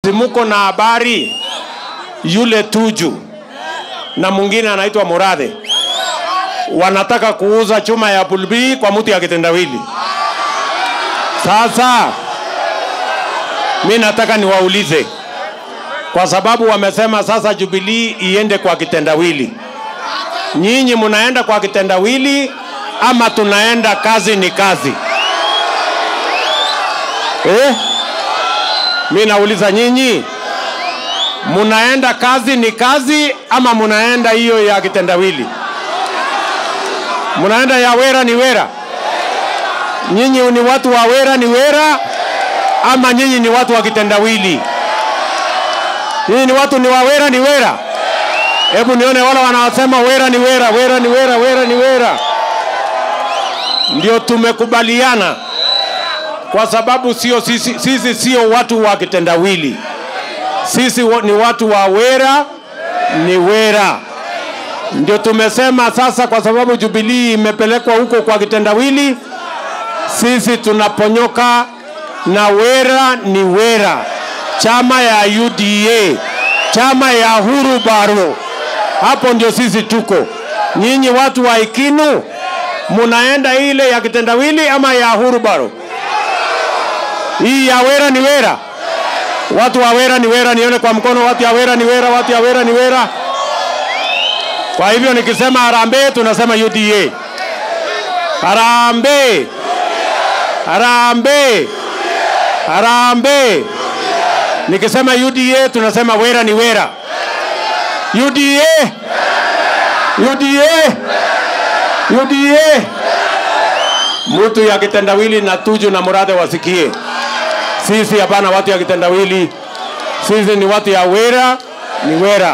simuko na habari yule Tuju na mwingine anaitwa Murathe wanataka kuuza chuma ya bulbii kwa mtu ya kitendawili. Sasa mi nataka niwaulize, kwa sababu wamesema sasa Jubilee iende kwa kitendawili, nyinyi mnaenda kwa kitendawili ama tunaenda kazi ni kazi eh? Mi nauliza nyinyi, munaenda kazi ni kazi ama munaenda hiyo ya kitendawili? Munaenda ya wera ni wera? Nyinyi ni watu wa wera ni wera ama nyinyi ni watu wa kitendawili? Nyinyi ni watu ni wa wera ni wera? Hebu nione wale wanaosema wera ni wera, wera ni wera, wera ni wera. Ndio tumekubaliana kwa sababu sio sisi, sisi sio watu wa kitendawili. Sisi wa- ni watu wa wera ni wera. Ndio tumesema sasa, kwa sababu Jubilee imepelekwa huko kwa kitendawili, sisi tunaponyoka na wera ni wera, chama ya UDA, chama ya Huru Baro. Hapo ndio sisi tuko. Nyinyi watu wa Ikinu munaenda ile ya kitendawili ama ya Huru Baro? Hii ya wera ni wera. Watu wa wera ni wera, nione kwa mkono. Watu ya wera ni wera, watu ya wera ni wera. Kwa hivyo nikisema harambee, tunasema UDA. Harambee, harambee, harambee. Nikisema UDA, tunasema wera ni wera. UDA, UDA, UDA. Mtu ya kitendawili na Tuju na Murathe wasikie, sisi hapana watu ya kitendawili, sisi ni watu ya wera ni wera.